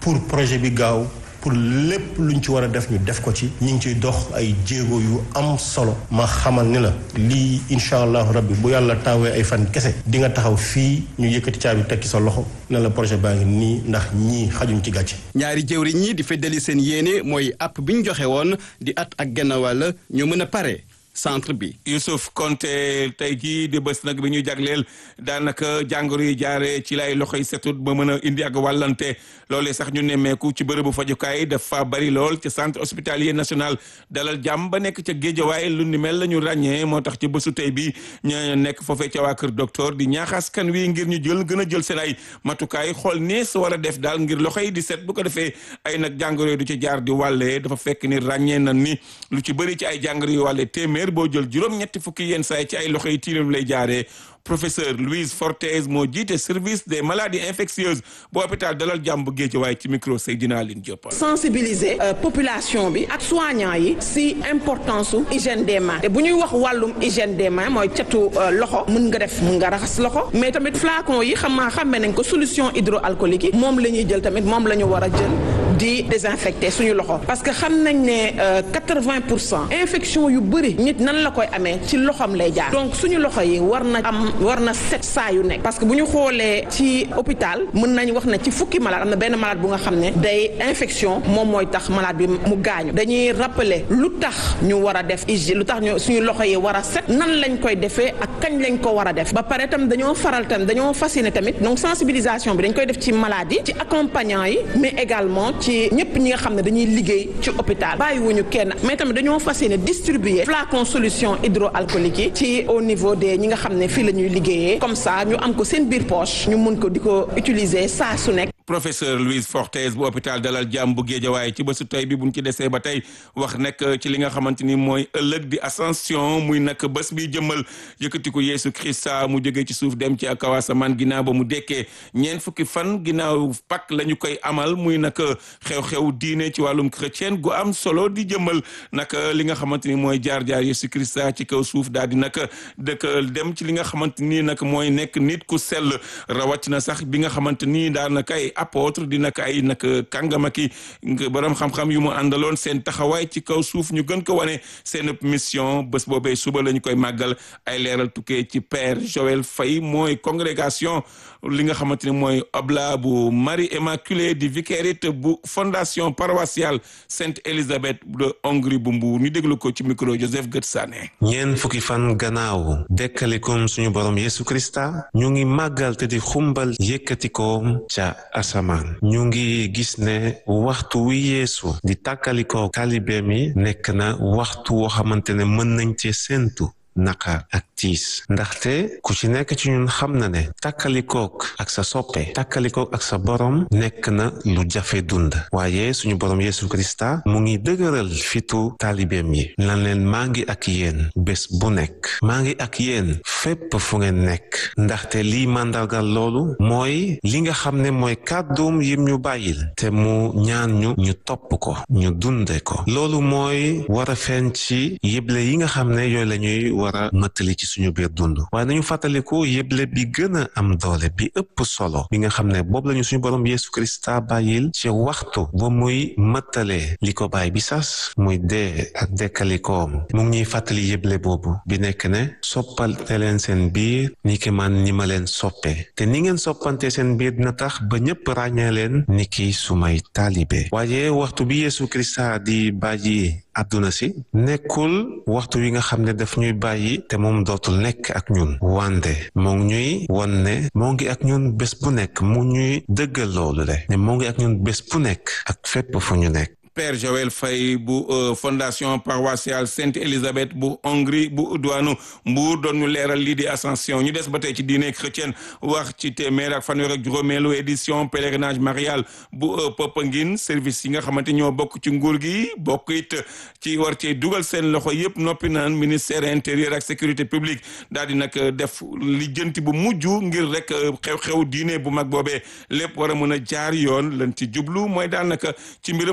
pour projet bi gaaw pour lépp luñ ci war a def ñu def ko ci ñu ngi ciy dox ay jéego yu am solo ma xamal ni la lii incha allahu rabbi bu yàlla taawee ay fan kese di nga taxaw fii ñu yëkkati caabi tekki sa loxo ne la projet baa ngi nii ndax ñii xajuñ ci gàcce ñaari jëwriñ ñi di feddali seen yéene mooy app bi ñu joxe woon di at ak genn wàll ñu mën a pare centre bi. Youssouf Konté tey jii di bés nag bi ñu jagleel daanaka jàngoro yi jaaree ci lay loxo yi setut ba mën a indi ak wàllante loolee sax ñu nemmeeku ci bërëbu fajukaay dafa bari lool ci centre hospitalier national dalal jàmm ba nekk ca géejawaay lu ni mel la ñu ràññee moo tax ci bésu tey bi ñu nekk foofee ca waa kër docteur di ñaaxaas kan wi ngir ñu jël gën a jël seen ay matukaay xool nee sa war a def daal ngir loxo yi di set bu ko defee ay nag jàngoro yi du ci jaar di wàllee dafa fekk ni ràññee na ni lu ci bëri ci ay jàngoro yu wàllee téeméer boo jël juróom-ñetti fukki yenn saay ci ay loxo yi tilim lay jaaree professeur Louise Fortes moo jiite service des maladies infectieuses bu hôpital Dalal Jàmm bu Guédiawaye ci micro Seydina Aline Diop. sensibiliser population bi ak soignants yi si importance su hygiène des mains te bu ñuy wax wàllum hygiène des mains mooy catu loxo mën nga def mën nga raxas loxo mais tamit flacon yi xam nga xàmme nañ ko solution hydroalcoolique yi moom la ñuy jël tamit moom la ñu war a jël di désinfecter suñu loxo parce que xam nañ ne quatre-vingt pour cent infection yu bëri nit nan la koy amee ci loxom lay jaar donc suñu loxo yi war na am war na set saa yu nekk parce que bu ñu xoolee ci hôpital mën nañ wax ne ci fukki malade am na benn malade bu nga xam ne day infection moom mooy tax malade bi mu gaañu dañuy rappeler lu tax ñu war a def hygiène lu tax ñu suñu loxo yi war a set nan lañ koy defee ak kañ lañ ko war a def ba pare tam dañoo faral tam dañoo fasciné tamit donc sensibilisation bi dañ koy def ci malade yi ci accompagnant yi mais également ci ñëpp ñi nga xam ne dañuy liggéey ci hôpital bàyyiwuñu kenn mais tamit dañoo fasciné distribuer flacon solution hydroalcoolique yi ci au niveau des ñi nga xam ne fii la ñuy liggéeyee comme ça ñu am ko seen biir poche ñu mun ko di ko utiliser saa su nekk. professeur Louise Fortes bu hôpital Dalal Jàmm bu Géejawaay ci bésu tey bi buñ ci desee ba tey wax nekk ci li nga xamante ni mooy ëllëg di ascension muy nag bés bi jëmmal yëkkatiku Yeesu Krista mu jógee ci suuf dem ci kaw asamaan ginnaaw ba mu dekkee ñeent fukki fan ginnaaw Pâques la ñu koy amal muy nag xew-xew diine ci wàllum chrétien gu am solo di jëmmal nag li nga xamante ni mooy jaar-jaar Yeesu Krista ci kaw suuf daal di nag dëkk dem ci li nga xamante ni nag mooy nekk nit ku sell rawatina sax bi nga xamante ni daanaka ay apôtre di nag ay nag kàngama ki borom xam-xam yu mu àndaloon seen taxawaay ci kaw suuf ñu gën ko wane seen mission bés boobee suba la ñu koy màggal ay leeral tukkee ci père Joël Faye mooy congrégation li nga xamante ni mooy oblat bu Marie Immaculée di vicariat bu fondation paroissiale Sainte Élisabeth de Hongrie bu Mbour ñu déglu ko ci micro Joseph Gëtsane ñeent fukki fan gannaaw dekkalikom suñu borom Yesu Krista ñu ngi màggal te di xumbal yëkkatikoom ca asamaan ñu ngi gis ne waxtu wi yeesu di tàkkalikoo taalibeem yi nekk na waxtu woo xamante ne mën nañ cee séentu naqar ak tiis ndaxte ku ci nekk ci ñun xam na ne tàkkalikook ak sa soppe tàkkalikook ak sa borom nekk na lu jafe dund waaye suñu borom Yesu Krista mu ngi dëgëral fitu taalibeem yi lan leen maa ngi ak yéen bés bu nekk maa ngi ak yéen fépp fu ngeen nekk ndaxte lii màndargal loolu mooy li nga xam ne mooy kàdduum yim ñu bàyyil te mu ñaan ñu ñu topp ko ñu dunde ko loolu mooy war a feeñ ci yëble yi nga xam ne yooyu lañuy war a mëttali ci suñu biir dund waaye nañu fàttaliku yëble bi gën a am doole bi ëpp solo bi nga xam ne boobu lañu suñu borom Yesu Krista bàyyil ci waxtu ba muy mëttalee li ko bàyyi bi sas muy dee ak dekkalikoom mu ngi ñuy fàttali yëble boobu bi nekk ne soppalte leen seen biir ni ki man ni ma leen soppe te ni ngeen soppante seen biir dina tax ba ñëpp ràññee leen ni ki sumay taalibe waaye waxtu bi Yesu Krista di bàyyi àdduna si nekkul waxtu wi nga xam ne daf ñuy bàyyi te moom dootul nekk ak ñun wande moo ngi ñuy won ne moo ngi ak ñun bés bu nekk mu ñuy dëggal loolu le ne moo ngi ak ñun bés bu nekk ak fépp fu ñu nekk Père Joël Faye bu fondation paroissiale Sainte Élisabeth bu Hongrie bu diwaanu Mbour doon ñu leeral lii di ascension ñu des ba tey ci diine chrétienne wax ci téeméer ak fanweer ak juróomeelu édition pèlerinage marial bu Popenguine service yi nga xamante ñoo bokk ci nguur gi bokk it ci war cee dugal seen loxo yëpp noppi naan ministère intérieur ak sécurité publique daal di nag def lijjanti bu mujj ngir rek xew-xew diine bu mag boobee lépp war a mën a jaar yoon lan ci jublu mooy daanaka ci mbirum organisation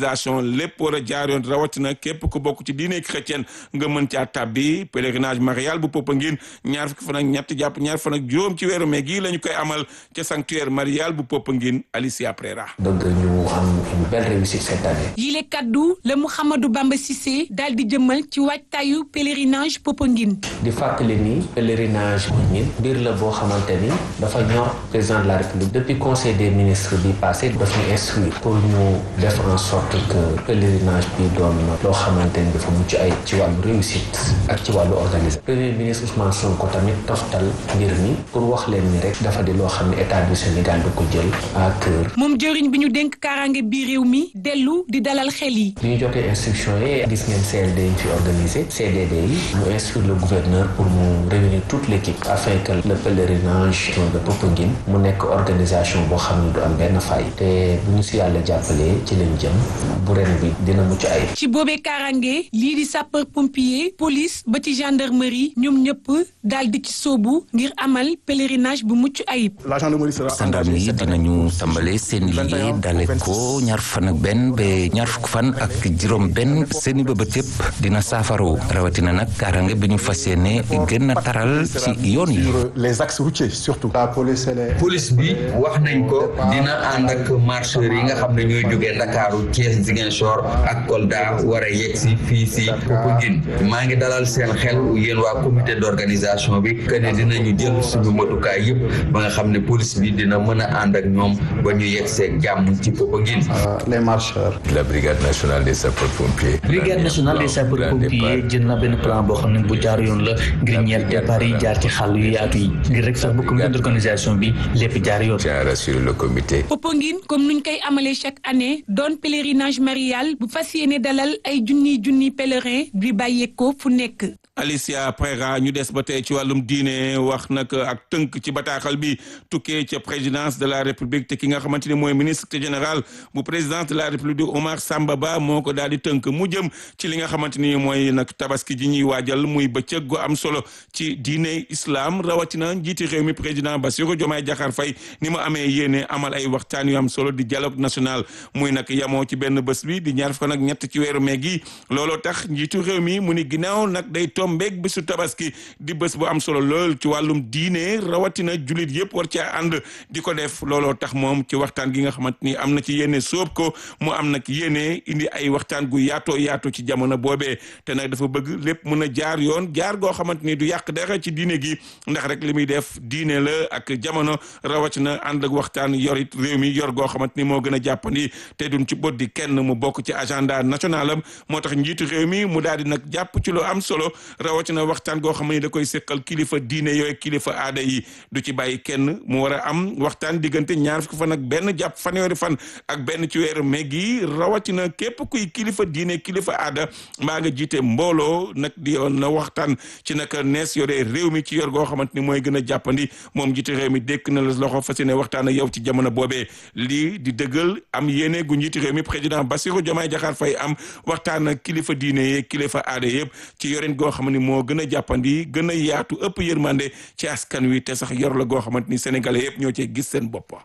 organisation lépp war a jaar yoon rawatina képp ku bokk ci diine chrétienne nga mën caa tàbbi pèlerinage marial bu Popenguine ñaar fukki fan ak ñett jàpp ñaar fan ak juróom ci weeru mai gii la ñu koy amal ca sanctuaire marial bu Popenguine Alicia Prera. bëgg ñu am une belle réussite cette année. yile kaddu la Mouhamadou Bamba Cissé daal di jëmmal ci waajtaayu pèlerinage Popenguine. di fàttali ni pèlerinage Popenguine mbir la boo xamante ni dafa ñor président de la république depuis conseil des ministres bi passé daf ñu instruire pour ñu def en sorte que pèlerinage bi doon loo xamante ni dafa mucc ay ci wàllu réussite ak ci wàllu organisation premier ministre Ousmane Sonko tamit toftal mbir mi pour wax leen ni rek dafa di loo xam ne état du Sénégal da ko jël à cœur. moom jëriñ bi ñu dénk kaaraange bi réew mi dellu di dalal xel yi. bi ñu jotee instruction yi gis ngeen CLD yi fi organisé CDD yi mu instruire le gouverneur pour mu réunir toute l'équipe afin que le pèlerinage de Popenguine mu nekk organisation boo xam ne du am benn fay te bu ñu si yàlla jàppalee ci lañ jëm bu ren bi dina mucc ay ci boobee kaaraange lii di sapeur pompier police ba ci gendarmerie ñoom ñëpp daal di ci sóobu ngir amal pèlerinage bu mucc ayib. gendarme yi dinañu tàmbale seen liggéey dale ko ñaar fan ak benn ba ñaar fukk fan ak juróom benn seeni bëbët yëpp dina saafaro rawatina nag kaaraange bi ñu fas yéene gën a taral ci yoon yi. les axes routiers surtout. police bi wax nañ ko dina ànd ak marcheurs yi nga xam ne ñooy jógee Ndakaaru Thiès Ziguinchor ak Kolda war a yegg si fii si Popenguine maa ngi dalal seen xel yéen waa comité d'organisation bi que ne dinañu jël suñu matukaay yëpp ba nga xam ne police bi dina mën a ànd ak ñoom ba ñu yegg seeg jàmm ci Popenguine. les marcheurs. la brigade nationale des sapeurs pompiers. brigade nationale des sapeurs pompiers jël na benn plan boo xam ne bu jaar yoon la ngir ñeent départ yi jaar ci xàll yu yaatu yi ngir rek sax bu comité d'organisation bi lépp jaar yoon. tiens à rassurer le comité. Popenguine comme nuñ koy amalee chaque année doon pèlerinage marial bu fas yéene dalal ay junniy junniy pèlerin di bàyyeekoo fu nekk. Alicia Prera ñu des ba tey ci wàllum diine wax nag ak tënk ci bataaxal bi tukkee ca présidence de la république te ki nga xamante ni mooy ministre général bu présidence de la république Omar Samba Ba moo ko daal di tënk mu jëm ci li nga xamante ni mooy nag tabaski ji ñuy waajal muy bëccëg gu am solo ci diine islam rawatina njiiti réew mi président Bassirou Diomaye Diakhar Faye ni mu amee yéene amal ay waxtaan yu am solo di dialogue national muy nag yamoo ci benn bés bi di ñaar fukk nag ñett ci weeru mee gi looloo tax njiitu réew mi mu ni ginnaaw nag day tombeeg bésu tabaski di bés bu am solo lool ci wàllum diine rawatina jullit yëpp war caa ànd di ko def looloo tax moom ci waxtaan gi nga xamante ni am na ci yéene sóob ko mu am nag yéene indi ay waxtaan gu yaatoo yaatu ci jamono boobee te nag dafa bëgg lépp mën a jaar yoon jaar goo xamante ni du yàq dara ci diine gi ndax rek li muy def diine la ak jamono rawatina ànd ak waxtaan yorit réew mi yor goo xamante ni moo gën a jàppandi te duñ ci bot di kenn mu bokk ci agenda national am moo tax njiitu réew mi mu daal di nag jàpp ci lu am solo rawatina waxtaan goo xam ne da koy seqal kilifa diine yooyu kilifa aada yi du ci bàyyi kenn mu war a am waxtaan diggante ñaar fukki fan ak benn jàpp fanweeri fan ak benn ci weeru mai gi rawatina képp kuy kilifa diine kilifa aada mbaa nga jiite mbooloo nag di yoon na waxtaan ci naka nees yore réew mi ci yor goo xamante ni mooy gën a jàppandi moom jiite réew mi dékk na la loxo fas yéene waxtaan ak yow ci jamono boobee lii di dëggal am yéene gu njiiti réew mi président Bassirou Diomaye Diakhar Faye am waxtaan ak kilifa diine yi kilifa aada yëpp ci yorin goo xam ne moo gën a jàppandi gën a yaatu ëpp yërmande ci askan wi te sax yor la goo xamante ni sénégalais yëpp ñoo cee gis seen bopp.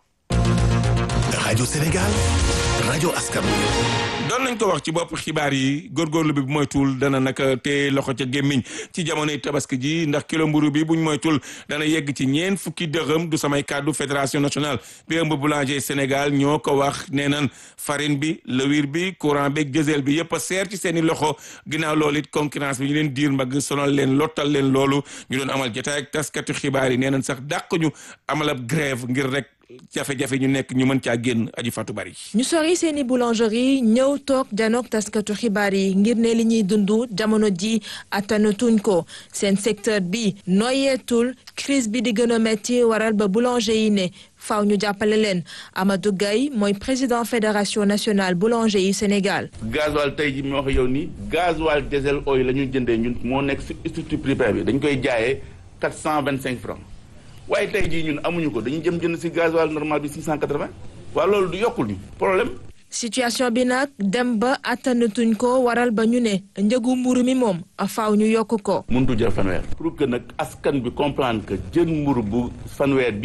rajo Sénégal rajo askan wi. doon nañ ko wax ci bopp xibaar yi góorgóorlu bi bu moytuwul dana naka te loxo ca gémmiñ ci jamonoy tabaski ji ndax kilo mburu bi buñ moytul dana yegg ci ñeen fukki dërëm du samay kàddu fédération nationale bi ëmb boulanger Sénégal ñoo ko wax nee nan farine bi lewir bi courant beeg diesel bi yëpp a seer ci seen i loxo ginnaaw loolu it concurrence bi ñu leen diir mbagg sonal leen lottal leen loolu ñu doon amal jotaay ak taskatu xibaar yi nee nañ sax dàq ñu amal ab grève ngir rek jafe-jafe ñu nekk ñu mën caa génn aji fatu bari ñu sori seeni boulangerie ñëw toog janook taskatu xibaar yi ngir ne li ñuy dund jamono ji attanatuñ ko seen secteur bi noyeetul crise bi di gën a metti waral ba boulanger yi ne faaw ñu jàppale leen Amadou Gaye mooy président fédération nationale boulanger yi Sénégal. gasoil tey ji mi wax yow nii gasoil diesel oil la ñuy jëndee ñun moo nekk si structure prix bi dañ koy jaayee quatre cent vingt cinq francs waaye tey jii ñun amuñu ko dañuy jëm jënd si gasoil normal bi 680 waaw loolu du yokkul ñu problème. situation bi nag dem ba attanatuñ ko waral ba ñu ne njëgu mburu mi moom faaw ñu yokk ko. mëntu jël fanweer. pour que nag askan bi comprendre que jën mburu bu fanweer bii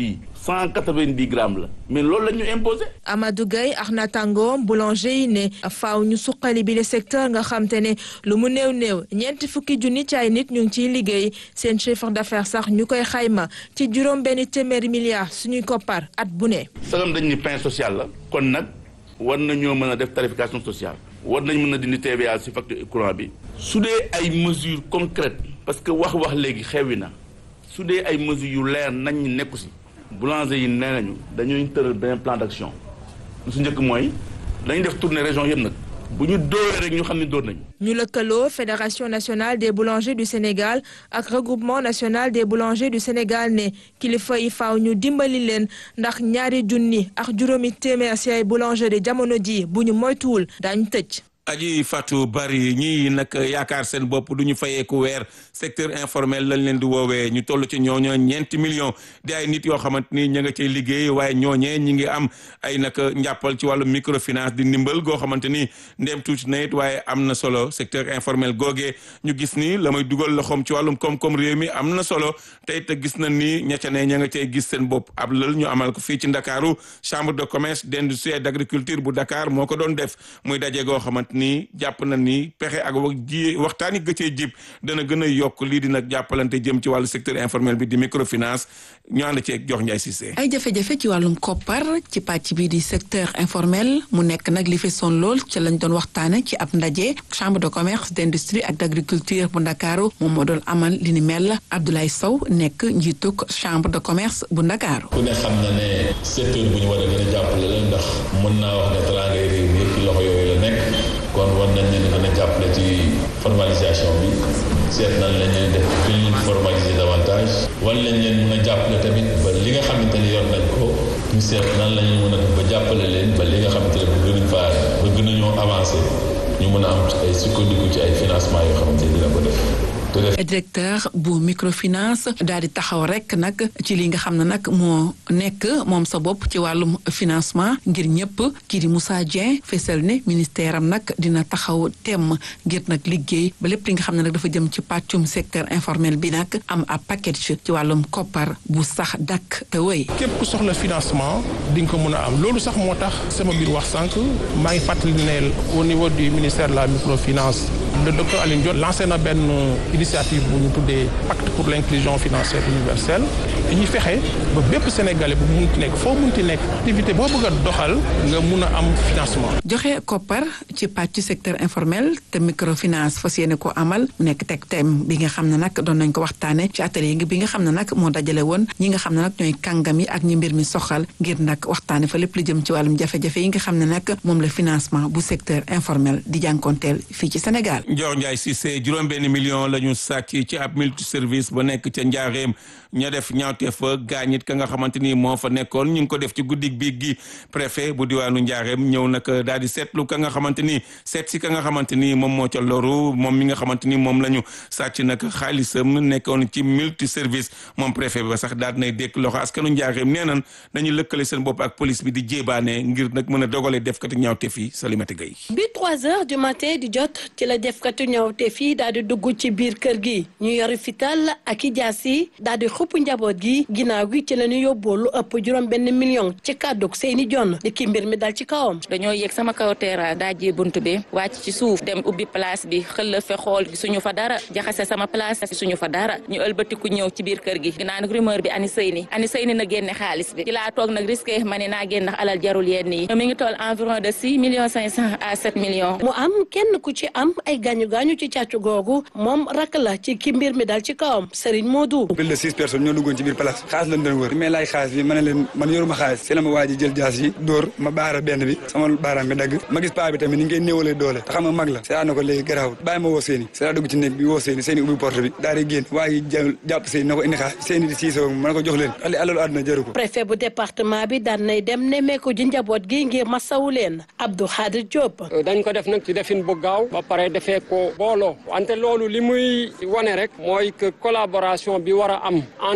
cent quatre-vingt-dix grammes la mais loolu la ñu imposé. Amadou Gueye ak natangoom boulanger yi ne faaw ñu suqali bi le secteur nga xam te ne lu mu néew néew ñeenti fukki junni ci ay nit ñu ngi ciy liggéey seen chiffre d'affaires sax ñu koy xayma ci juróom benn téeméeri milliards suñuy koppar at bu ne. sagam dañ ni pain social la kon nag war nañoo mën a def tarification sociale war nañ mën a dindi TVA ci facture courant bi su dee ay mesures concrètes parce que wax wax léegi xewi na su dee ay mesures yu leer nañ ñu nekku ci boulanger yi nee nañu dañuy tëral benn plan d'action lu su njëkk mooy dañuy def tournée région yëpp nag bu ñu dóoree rek ñu xam ne dóor nañu. ñu lëkkaloo fédération nationale des boulangers du Sénégal ak regroupement national des boulangers du Sénégal ne kilifa yi faaw ñu dimbali leen ndax ñaari junni ak juróomi téeméer ci ay boulangerie jamono ji bu ñu moytuwul daañu tëj. aji Fatou Bari ñii nag yaakaar seen bopp du ñu fayeeku weer secteur informel lañ leen di woowee ñu toll ci ñooñu ñeenti millions di ay nit yoo xamante ni ña nga cay liggéey waaye ñooñee ñi ngi am ay nag njàppal ci wàllu microfinance di ndimbal goo xamante ni ndéem tuuti na it waaye am na solo secteur informel googee ñu gis ni la may dugal loxoom ci wàllum koom-koom réew mi am na solo tey te gis na ni ña ca ne ña nga cay gis seen bopp ab lël ñu amal ko fii ci Ndakaaru chambre de commerce d'industrie et d'agriculture bu Dakar moo ko doon def muy daje goo xamante ni jàpp na ni pexe ak wax ji waxtaani gëccee jib dana gën a yokk lii di nag jàppalante jëm ci wàllu secteur informel bi di microfinance ñu ànd ceeg jox Njaay Cissé ay jafe-jafe ci wàllum koppar ci pàcc bi di secteur informel mu nekk nag li fi son lool ci lañ doon waxtaane ci ab ndaje chambre de commerce d'industrie ak d'agriculture bu Ndakaaru moom moo doon amal li ni mel Abdoulaye Sow nekk njiituk chambre de commerce bu Ndakaaru ku ne xam na ne secteur bu ñu war a gën a jàppale la ndax mën naa wax ne teraangay réew mi yëpp ci loxo yooyu la nekk kon war nañ leen gën a jàppale ci formalisation bi seet nan la ñuy def gën leen formaliser davantage wan lañ leen mën a jàppale tamit ba li nga xamante ne yor nañ ko ñu seet nan la ñuy mën a def ba jàppale leen ba li nga xamante ne bu gënuñ faa ba gën a ñoo avancé ñu mën a am ay sukkandiku ci ay financement yoo xamante ne dina ko def directeur bu microfinance daal di taxaw rek nag ci li nga xam ne nag moo nekk moom sa bopp ci wàllum financement ngir ñëpp kii di Moussa Dieng fesal ne ministère am nag dina taxaw temm ngir nag liggéey ba lépp li nga xam ne nag dafa jëm ci pàccum secteur informel bi nag am ab package ci wàllum koppar bu sax dakk te wéy. képp ku soxla financement di nga ko mën a am loolu sax moo tax sama biir wax sànq maa ngi fàttali ne au niveau du ministère de la microfinance le docteur Alioune Diop lancé na benn initiative bu ñu tuddee pacte pour l'inclusion financière universelle dañuy fexe ba bépp sénégalais bu munti nekk foo munti nekk activité boo bëgg a doxal nga mun a am financement. joxe koppar ci pàcc secteur informel te microfinance fas yéene ko amal mu nekk teg thème bi nga xam ne nag doon nañ ko waxtaane ci atelier bi nga xam ne nag moo dajale woon ñi nga xam ne nag ñooy kàngam yi ak ñi mbir mi soxal ngir nag waxtaane fa lépp lu jëm ci wàllum jafe-jafe yi nga xam ne nag moom la financement bu secteur informel di jànkonteel fii ci Sénégal. Ndior Ndiaye Cissé juróom benn million la ñu sàcc ci ab multi service ba nekk ca njaareem ña def ñaawte fa gaañit ka nga xamante ni moo fa nekkoon ñu ngi ko def ci guddig bi gi préfet bu diwaanu njaareem ñëw nag daal di seetlu ka nga xamante ni seet si ka nga xamante ni moom moo ca loru moom mi nga xamante ni moom la ñu sàcc nag xaalisam nekkoon ci multi service moom préfet ba sax daal dinay dékk loxo askanu njaareem nee nan dañuy lëkkale seen bopp ak police bi di jéebaane ngir nag mën a dogale defkati ñaawte fii Salimata Gueye bi trois heures du matin di jot ci la defkati ñaawte fii daal di dugg ci biir kër gi ñu yori fital ak i jaas yi daal di xupp njaboot gi ginnaaw gi ci la ñu yóbboo lu ëpp juróom benn million ci kàddug seeni jonn di ki mbir mi dal ci kawam dañoo yéeg sama kaw terrasse daajee bunt bi wàcc ci suuf dem ubbi place bi xëlla fe xool suñu fa dara jaxase sama place suñu fa dara ñu ëlbatiku ñëw ci biir kër gi ginnaaw nag rumeur bi ani sëy ni ani sëy ni na génne xaalis bi ci laa toog nag risqué ma ne naa génn ndax alal jarul yenn yi mi ngi toll environ de six millions cinq cent à sept millions mu am kenn ku ci am ay gaañu gaañu ci càccu googu moom rak la ci ki mbir mi dal ci kawam Serigne Modou plus de six personnes ñoo duggoon ci biir place xaalis lañ doon wër mais laaj xaalis bi ma ne leen man yoruma xaalis si la ma waa ji jël jaas yi dóor ma baara benn bi sama baaraam bi dagg ma gis paa bi tamit ni ngeen néewalee doole te xam nga mag la c'est na ko léegi garaawul bàyyi ma woo seeni c'est dugg ci néeg bi woo seeni seeni ubbi porte bi daal di génn waa ji jàpp seeni na ko indi xaalis seeni di siisoo ma ne ko jox leen xale alalu àdduna jaru ko préfet bu département bi daan nay dem nemmeeku ji njaboot gi ngir masawu leen Abdou Khadir Diop dañ ko def nag ci defin bu gaaw ba pare defee ko booloo wante loolu li muy wane rek mooy que collaboration bi war a am entre la police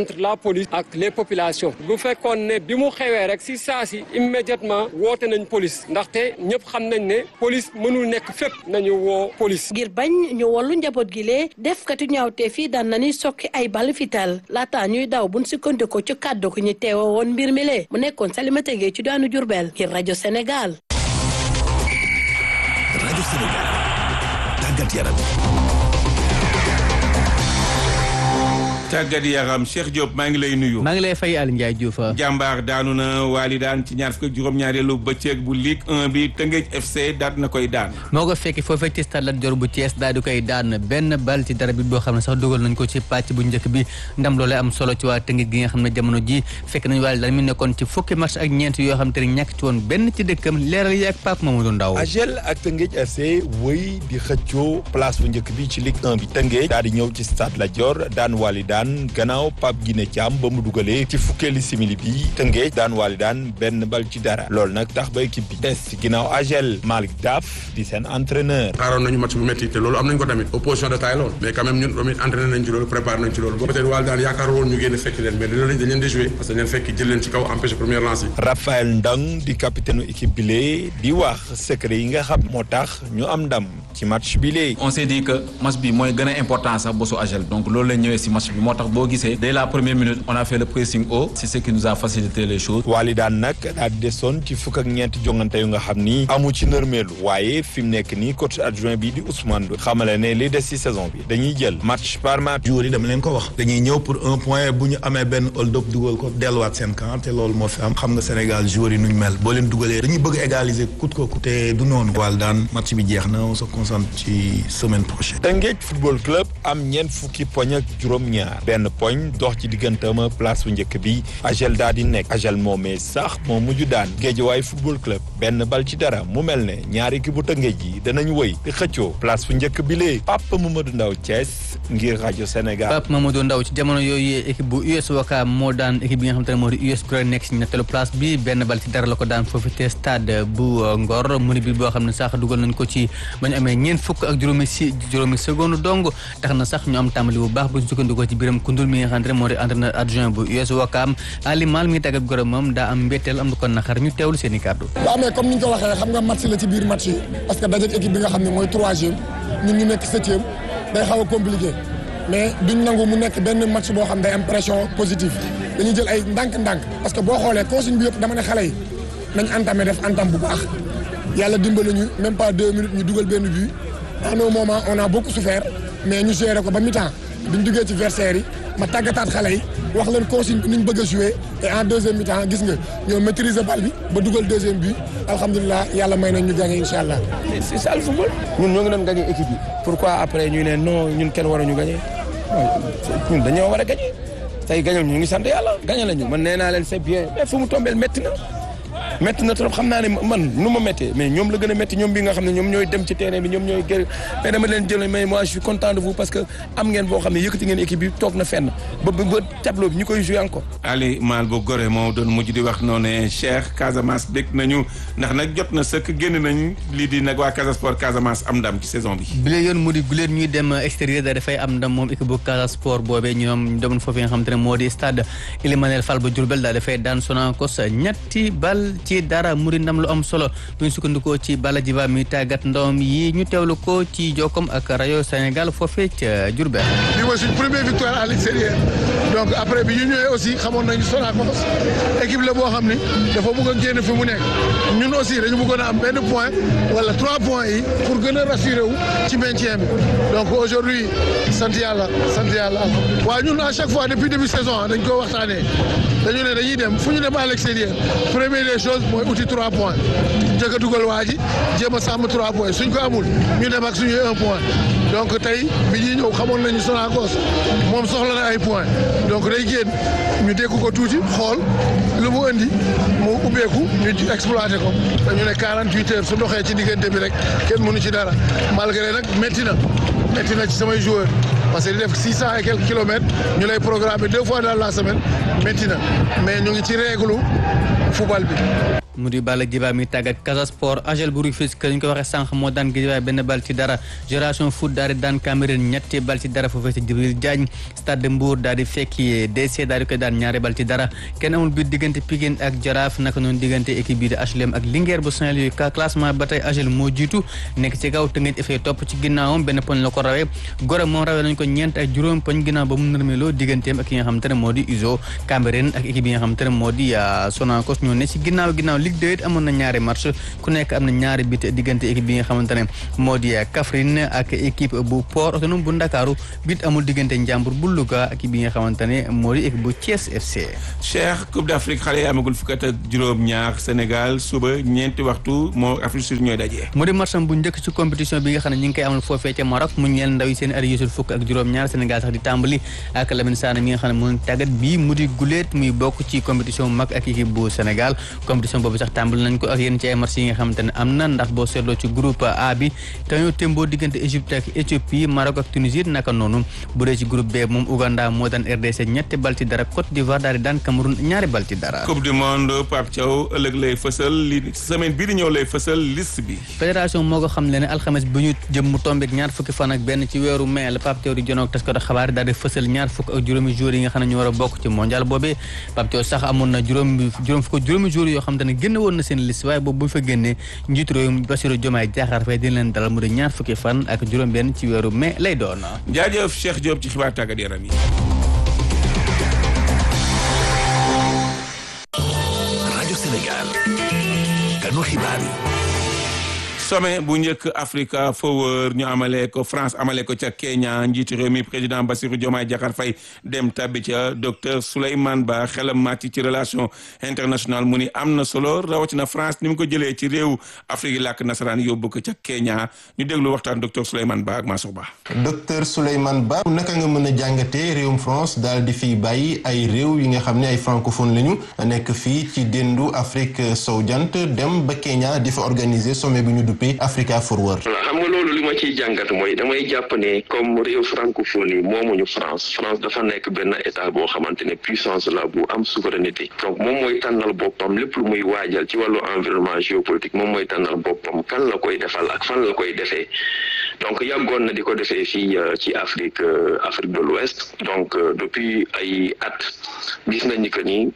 police ak les populations bu fekkoon ne bi mu xewee rek si saa si immédiatement woote nañ police ndaxte ñëpp xam nañ ne police mënul nekk fépp nañu woo police. ngir bañ ñu wallu njaboot gi lee defkatu ñaawte fii daan nañuy sokki ay bal fital laata ñuy daw buñ sukkandiku ci kàddu ko ñu teewa woon mbir mi lee mu nekkoon Salimata Gueye ci daanu Jurbel ngir rajo Sénégal. rajo Sénégal tàggat yaram. tàggat yaram Cheikh Diop maa ngi lay nuyu. maa ngi lay fay Aliou Ndiaye Diouf. jàmbaar daanu na waali daan ci ñaar fukk ak juróom-ñaareelu bëccëg bu Ligue 1 bi Tëngéej FC daat na koy daan. moo ko fekki foofee ci stade Lat Dior bu Thiès daal di koy daan benn bal ci dara bi boo xam ne sax dugal nañ ko ci pàcc bu njëkk bi ndam loolee am solo ci waa Tëngéej gi nga xam ne jamono ji fekk nañ waali daan mi nekkoon ci fukki match ak ñeent yoo xam te ne ñàkk ci woon benn ci dëkkam leeral yi ak Pape Mamadou Ndaw AGEL ak Tëngéej FC wëy di xëccoo place bu njëkk bi ci Ligue 1 bi Tëngéej daal di ñëw ci stade Lat Dior daan waali daan gannaaw Pape Guiné Thiam ba mu dugalee ci fukkeeli simili bi Tëngéej daan waali daan benn bal ci dara loolu nag tax ba équipe bi des ginnaaw AGEL Malick Daf di seen entraîneur xaaroon nañu match bu métti te loolu am nañ ko tamit opposition de taille loolu mais quand même ñun tamit entraîné nañ ci loolu préparé nañ ci loolu peut-être waali daan yaakaar woon ñu génn fekk leen mais loolu dañ leen di jouer parce que dañ leen fekk jël leen ci kaw empêché première lance yi Raphaël Ndang di capitaine équipe bi lee di wax secret yi nga xam moo tax ñu am ndam ci match bi lee on s'est dit que match bi mooy gën a important sax bosu AGEL donc loolu lañ ñëwee si match bi moo tax boo gisee dès la première minute on a fait le pressing haut c'est ce qui nous a facilité les choses waali daan nag daal di desoon ci fukk ak ñeenti jongante yu nga xam ni amu ci nërmeelu waaye fi mu nekk nii coach adjoint bi di Ousmane Ndoye xamale ne li des ci saison bi dañuy jël match par match joueurs yi dama leen ko wax dañuy ñëw pour un point bu ñu amee benn hold up dugal ko delluwaat seen camp te loolu moo fi am xam nga Sénégal joueurs yi nuñ mel boo leen dugalee dañuy bëgg égaliser coûte que coûte te du noonu waal daan match bi jeex na on se concentre ci semaine prochaine Tëngéej football club am ñeent fukki poñ ak juróom-ñaar benn poñ dox ci digganteem ak place bu njëkk bi AGEL daal di nekk AGEL moomee sax moo mujj daan Géejawaay football club benn bal ci dara mu mel ne ñaari équipe bu Tëngéej yi danañ wëy di xëccoo place bu njëkk bi lee Papa Mamadou Ndaw Thiès ngir rajo Sénégal. Pape Mamadou Ndaw ci jamono yooyu équipe bu US Ouakam moo daan équipe bi nga xam te ne moo di US Gorée nekk si ñetteelu place bi benn bal ci dara la ko daan foofu te stade bu Ngor mu ni bi boo xam ne sax dugal nañ ko ci ba ñu amee ñeent fukk ak juróomi si juróomi seconde dong tax na sax ñu am tàmbali bu baax bu ñu sukkandikoo ci biram kundul mi nga xam ne moo di entraîneur adjoint bu US Ouakam Ali Mal mi ngi tàggat Gorée moom daa am mbetteel am lu ko naqar ñu teewlu seen i kàddu waaw mais comme ni ñu ko waxee xam nga match la ci biir match yi parce que dajeek équipe bi nga xam ne mooy troisième ñun ñu nekk septième day xaw a compliqué mais duñ nangu mu nekk benn match boo xam day am pression positive dañuy jël ay ndànk-ndànk parce que boo xoolee consigne bi yëpp dama ne xale yi nañ entamé def entame bu baax yàlla dimbali ñu même pas deux minutes ñu dugal benn but à un moment on a beaucoup souffert mais ñu géré ko ba mi-temps biñ duggee ci versaire yi ma tàggataat xale yi wax leen consigne bi ni ñu bëgg a jouer et en deuxième mi-temps gis nga ñoo maîtriser bal bi ba dugal deuxième but alhamdulilah yàlla may nañ ñu gagné incha allah. c'est ça le football ñun ñoo ngi doon gagné équipe yi pourquoi après ñu ne non ñun kenn waruñu gagné ñun dañoo war a gagné tey gagné ñu ngi sant yàlla gagné lañu man nee naa leen c'est bien mais fu mu tombeel métti na. métti na trop xam naa ne man nu ma méttee mais ñoom la gën a métti ñoom bi nga xam ne ñoom ñooy dem ci terrain bi ñoom ñooy gër mais dama leen jël mais moi je suis content de vous parce que am ngeen boo xam ne yëkkati ngeen équipe bi toog na fenn ba ba tableau bi ñu koy jouer encore. Ali Mal bu Gorée moo doon mujj di wax noonu ne Cheikh Casamance bég nañu ndax nag jot na sëkk génn nañ lii di nag waa Casa Sport Casamance am ndam ci saison bi. bi la yoon mu di guleen ñuy dem extérieur da dafay am ndam moom équipe bu Casa Sport boobee ñoom ñu demoon foofu nga xam te ne moo di stade Ilimanel Fall bu Diourbel daal dafay daan Sonacos ñetti bal ci dara mu di ndam lu am solo bu ñu sukkandikoo ci Bala Jiba mi tàggat ndawam yi ñu teewlu ko ci jokkom ak rajo Sénégal foofee ca Diourbel. bi mooy suñ première victoire à l'extérieur donc après bi ñu ñëwee aussi xamoon nañu Sonacos équipe la boo xam ni dafa bëgg a génn fi mu nekk ñun aussi dañu bëggoon a am benn point wala trois points yi pour gën a rassurer wu ci maintien bi donc aujourd'hui sant yàlla sant yàlla alhamdulilah waaw ñun à chaque fois depuis début saison dañ ko waxtaanee dañu ne dañuy dem fu ñu dem à l'extérieur première des choses mooy uti trois points njëkk a dugal waa ji jéem a sàmm trois points suñ ko amul ñu dem ak suñuy un point donc tey bi ñuy ñëw xamoon nañu Sonacos moom soxla na ay points donc day génn ñu dégg ko tuuti xool lu mu indi mu ubbeeku ñu exploité ko dañu ne 48 heures su doxee ci diggante bi rek kenn mënu ci dara malgré nag métti na métti na ci samay joueurs parce que di def 600 et quelques kilomètres ñu lay programmer deux fois dans la semaine métti na mais ñu ngi ci règle football bi. mu di Balla Djiba mi tàggat Casa Sport AGEL bu Rufisque ñu ko waxee sànq moo daan Guédiawaye benn bal ci dara Génération Foot daal di daan Cameroun ñetti bal ci dara foofee ci Djibril Diagne Stade de Mbour daal di fekki DC daal di koy daan ñaari bal ci dara kenn amul biir diggante Pikine ak Jaraaf naka noonu diggante équipe bii di HLM ak Linguère bu Saint-Louis ka classement ba tey AGEL moo jiitu nekk ci kaw Teungueth FC topp ci ginnaawam benn poñ la ko rawee Gorée moom rawee nañ ko ñeent ak juróom poñ ginnaaw ba mu nërmeloo digganteem ak ki nga xam te ne moo di Uzo Cameroun ak équipe yi nga xam te ne moo di Sonacos ñoo ne ci ginnaaw ginnaaw Ligue 2 it amoon na ñaari match ku nekk am na ñaari bit diggante équipe bi nga xamante ne moo di Kaffrine ak équipe bu Port Autonome bu Ndakaaru bit amul diggante Njàmbur bu Louga ak bi nga xamante ne moo di équipe bu Thiès FC. Cheikh Coupe d'Afrique xale yi amagul fukk ak juróom-ñaar Sénégal suba ñeenti waxtu moo Afrique Sud ñooy daje. mu di matcham bu njëkk ci compétition bi nga xam ne ñu ngi koy amal foofee ca Maroc mu ñeel ndaw yi seen ari yësul fukk ak juróom-ñaar Sénégal sax di tàmbali ak Lamine Sané mi nga xam ne moo tàggat bii mu di guléet muy bokk ci compétition mag ak équipe bu Sénégal compétition boobu sax tàmbali nañ ko ak yéen ci ay match yi nga xamante ne am na ndax boo seetloo ci groupe A bi te ñoo témboo diggante Égypte ak Éthiopie Maroc ak Tunisie naka noonu bu dee ci groupe B moom Ouganda moo daan RDC ñetti bal ci dara Côte d'Ivoire daal di daan Cameroun ñaari bal ci dara. Coupe du monde Pape Thiaw ëllëg lay fësal li semaine bii di ñëw lay fësal liste bi. fédération moo ko xam le ne alxames bi ñu jëm mu tombeek ñaar fukki fan ak benn ci weeru mai la Pape Thiaw di jonoog taskatu xabaar daal di fësal ñaar fukk ak juróomi jours yi nga xam ne ñu war a bokk ci mondial boobee Pape Thiaw sax amoon na juróom juróom fukk juróomi jours yoo xam te ne génn woon na seen liste waaye boobu bu fa génnee njiitu réew Bassirou Diomaye Diakhar Faye dina leen dalal mu di ñaar fukki fan ak juróom benn ci weeru mai lay doon. jaajëf Cheikh Diop ci xibaar tàggat yaram yi. rajo Sénégal kanu xibaar yi. sommet bu njëkk Africa Forward ñu amalee ko France amalee ko ca Kenya njiitu réew mi président Bassirou Diomaye Diakhar Faye dem tabbi ca docteur Souleymane Ba xelam màcc ci relation internationale mu ni am na solo rawatina France ni mu ko jëlee ci réew Afrique yi làkk nasaraan yóbbu ko ca Kenya ñu déglu waxtaan docteur Souleymane Ba ak Mansour Ba. docteur Souleymane Ba naka nga mën a jàngatee réewum France daal di fiy bàyyi ay réew yi nga xam ne ay francophone lañu nekk fii ci déndu Afrique sowu jant dem ba Kenya di fa organiser sommet bi ñu duppee Africa Forward. voilà xam nga loolu li ma ciy jàngat mooy damay jàpp ne comme réew francophone yi moomuñu France France dafa nekk benn état boo xamante ne puissance la bu am souveraineté donc moom mooy tànnal boppam lépp lu muy waajal ci wàllu environnement géopolitique moom mooy tànnal boppam kan la koy defal ak fan la koy defee donc yàggoon na di ko defee fii ci Afrique Afrique de l'Ouest donc depuis ay at gis nañu que ni.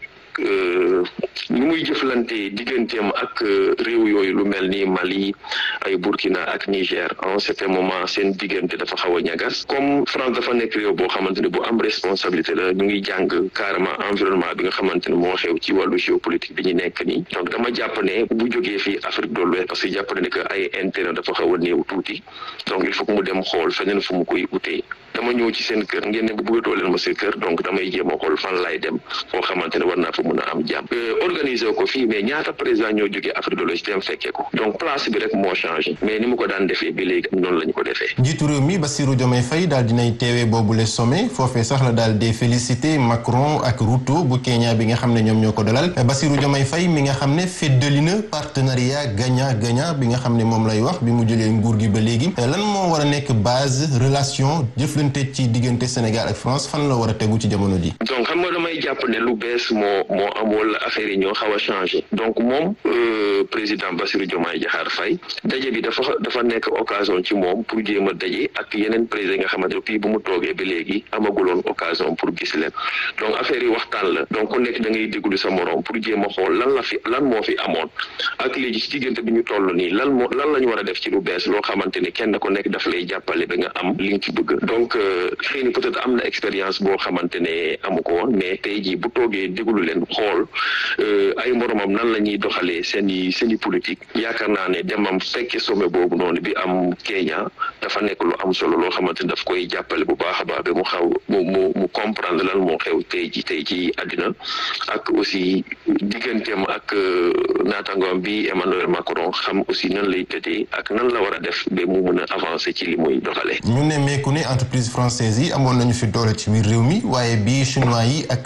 ni muy jëflante digganteem ak réew yooyu lu mel ni Mali ay Burkina ak Niger en certain moment seen diggante dafa xaw a ñagas comme France dafa nekk réew boo xamante ne bu am responsabilité la ñu ngi jàng carrément environnement bi nga xamante ne moo xew ci wàllu géopolitique bi ñu nekk nii donc dama jàpp ne bu jógee fii Afrique de l'Ouest parce que jàpp ne que ay intérêt dafa xaw a néew tuuti donc il faut que mu dem xool feneen fu mu koy utee dama ñëw ci seen kër ngeen ne bu bëggatoo leen ma seen kër donc damay jéem a xool fan laay dem foo xamante ne war naa fa mun a am jàmm organiser ko fii mais ñaata président ñoo jógee Afrique de l'Ouest dem fekkee ko donc place bi rek moo changé mais ni mu ko daan defee bi léegi noonu la ñu ko defee. njiitu réew mi Bassirou Diomaye Faye daal dinay teewee boobule sommet foofee sax la daal di félicité Macron ak Ruto bu Kenya bi nga xam ne ñoom ñoo ko dalal Bassirou Diomaye Faye mi nga xam ne feddali na partenariat gagnant gagnant bi nga xam ne moom lay wax bi mu jëlee nguur gi ba léegi lan moo war a nekk base relation jëflante ci diggante Sénégal ak France fan la war a tegu ci jamono ji. donc xam nga damay jàpp ne lu bees moo moo am wala affaire yi ñoo xaw a changé donc moom président Bassirou Diomaye Diakhar Faye daje bi dafa dafa nekk occasion ci moom pour jéem a daje ak yeneen président nga xamante ne puis bu mu toogee ba léegi amaguloon occasion pour gis leen donc affaire yi waxtaan la donc ku nekk da ngay déglu sa morom pour jéem a xool lan la fi lan moo fi amoon ak léegi ci diggante bi ñu toll nii lan moo lan la ñu war a def ci lu bees loo xamante ne kenn ku nekk daf lay jàppale ba nga am li nga ci bëgg donc xëy na peut-être am na expérience boo xamante ne amu ko woon mais tey jii bu toogee déglu leen xool ay moromam nan la ñuy doxalee seen i seen i politique yaakaar naa ne demam fekke sommet boobu noonu bi am Kenya dafa nekk lu am solo loo xamante ne daf koy jàppale bu baax a baax ba mu xaw mu mu mu comprendre lan moo xew tey ji tey ci àddina ak aussi digganteem ak naataangoom bi Emmanuel Macron xam aussi nan lay tëddee ak nan la war a def ba mu mën a avancer ci li muy doxalee. ñu ne meeku ne entreprise française yi amoon nañu fi doole ci biir réew mi waaye bii chinois yi ak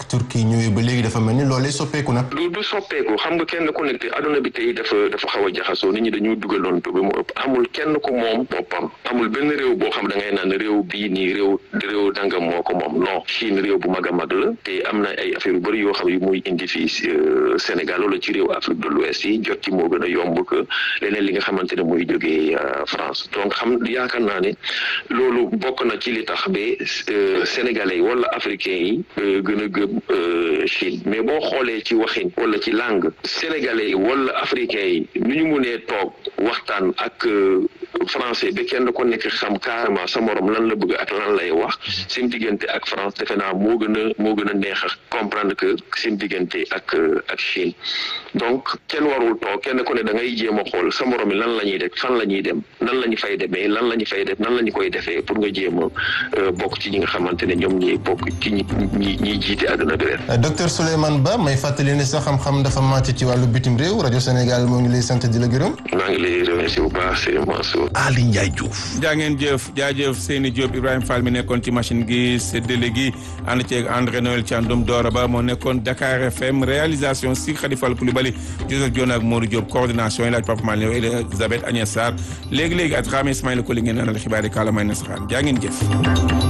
Turquie ñëwee ba léegi dafa mel ni loolee soppeeku na. du du soppeeku xam nga kenn ku nekk adduna bi tey dafa dafa xaw a jaxasoo nit ñi dañu dugaloon ba mu ëpp amul kenn ku moom boppam amul benn réew boo xam da ngay naan réew bii nii réew réew dangam moo ko moom non Chine réew bu mag a mag la te am na ay affaire yu bëri yoo xam yu muy indi fii Sénégal wala ci réew Afrique de l'Ouest yi jot ci moo gën a yomb que leneen li nga xamante ne muy jógee France donc xam yaakaar naa ne loolu bokk na ci li tax ba sénégalais wala africains yi gën a gëm Chine mais boo xoolee ci waxin wala ci langue sénégalais wala africains yi nu ñu munee toog waxtaan ak français ba kenn ko nekk xam carrément sa morom lan la bëgg ak lan lay wax seen diggante ak France defe naa moo gën a moo gën a neex a comprendre que seen diggante ak ak Chine donc kenn warul toog kenn ku ne da ngay jéem a xool sa morom yi lan la ñuy def fan la ñuy dem nan la ñu fay demee lan la ñu fay def nan la ñu koy defee pour nga jéem a bokk ci ñi nga xamante ne ñoom ñi bokk ci ñi ñi ñiy jiite àdduna bi ren. docteur Souleymane Ba may fàttali ne sa xam-xam dafa màcc ci wàllu bitim réew rajo Sénégal moo ngi lay sant di la gërëm. maa ngi lay remercier bu baax Serigne Mansour. Ali Ndiaye Diouf. jaa ngeen jëf jaajëf Seyni Diop Ibrahima Fall mi nekkoon ci machine gi séddale gi ànd ceeg André Noël Thiandoum Dora Ba moo nekkoon Dakar FM réalisation si Khalifa Koulibaly Joseph Dione ak Modou Diop coordination yi laaj Papa Malick Elisabeth Agnès Sarr léegi-léegi at Rame Ismaïla Koli ngeen anal xibaar yi kàllaamay nasaraan jaa ngeen jëf